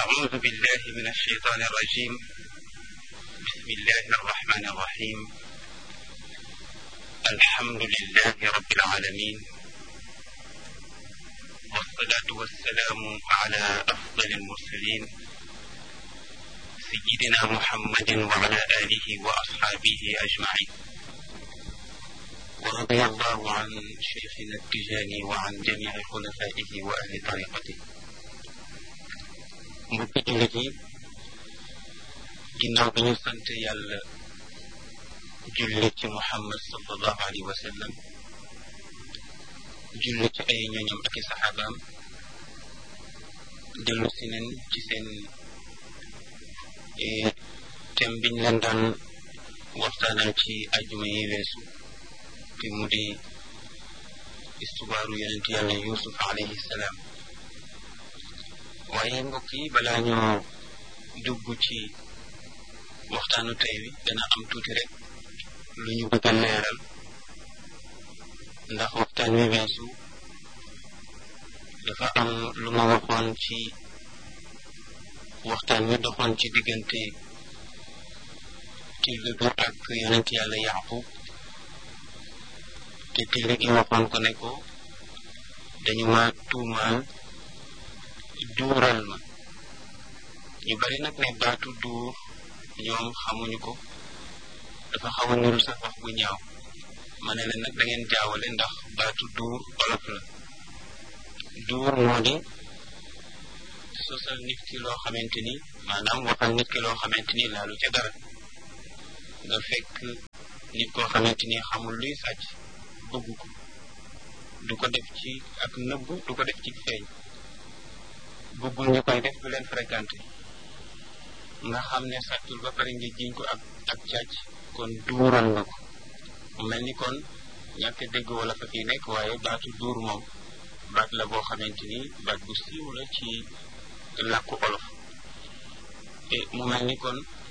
أعوذ بالله من الشيطان الرجيم بسم الله الرحمن الرحيم الحمد لله رب العالمين والصلاة والسلام على أفضل المرسلين سيدنا محمد وعلى آله وأصحابه أجمعين ورضي الله عن شيخنا التجاني وعن جميع خلفائه وأهل طريقته mbokki jullit yi ginnaaw bi ñu sant yàlla julli ci muhammad sallallahu alayhi wa sallam julli ci ay ñoñam ak i saxaabaam dellu si nen ci seen thème biñ leen daan waxtaanal ci ajuma yi weesu te mu di istubaaru yonent yàlla yusuf alayhi salaam waaye mbokk yi balaa ñoo dugg ci waxtaanu tey wi dana am tuuti rek lu ñu bëgg a leeral ndax waxtaan wi weesu dafa am lu ma waxoon ci waxtaan wi doxoon ci diggante tilli bi ak yonent yàlla yaqub te tilli gi waxoon ko ne ko dañu ma tuumaal duural ma ñu bari nag ne baatu duur ñoom xamuñu ko dafa xaw a niru sax wax bu ñaaw ma ne leen nag da ngeen jaawale ndax baatu duur olof la duur moo di sosal nit ki loo xamante ni maanaam waxal nit ki loo xamante ni laalu ca dara nga fekk nit koo xamante ni xamul luy sàcc bëgg ko du ko def ci ak nëbb du ko def ci feeñ bëggul ñu koy def du leen fréquenté nga xam ne sàccul ba pare nga jiñ ko ak ak càcc kon duural nga ko mu mel ni kon ñàkk dégg wala fa fii nekk waaye baatu duur moom baat la boo xamante ni baat bu siiw la ci làkku olof te mu mel ni kon